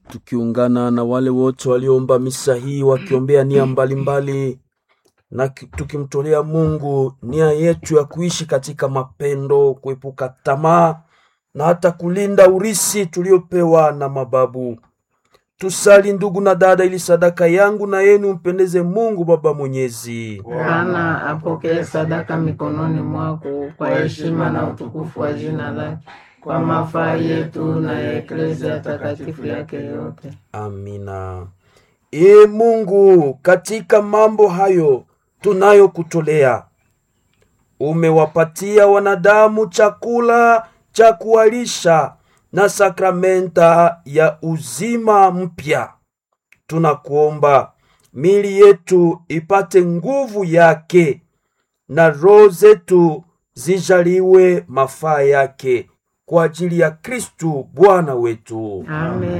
tukiungana na wale wote walioomba misa hii wakiombea nia mbalimbali na ki- tukimtolea Mungu nia yetu ya kuishi katika mapendo, kuepuka tamaa na hata kulinda urisi tuliopewa na mababu. Tusali ndugu na dada, ili sadaka yangu na yenu mpendeze Mungu Baba Mwenyezi. Bwana apokee sadaka mikononi mwako kwa heshima na utukufu wa jina lake, kwa mafaa yetu na ya eklezia takatifu yake yote. Amina. Ee Mungu, katika mambo hayo tunayokutolea, umewapatia wanadamu chakula cha kuwalisha na sakramenta ya uzima mpya. Tunakuomba mili yetu ipate nguvu yake na roho zetu zijaliwe mafaa yake kwa ajili ya Kristu Bwana wetu. Amen.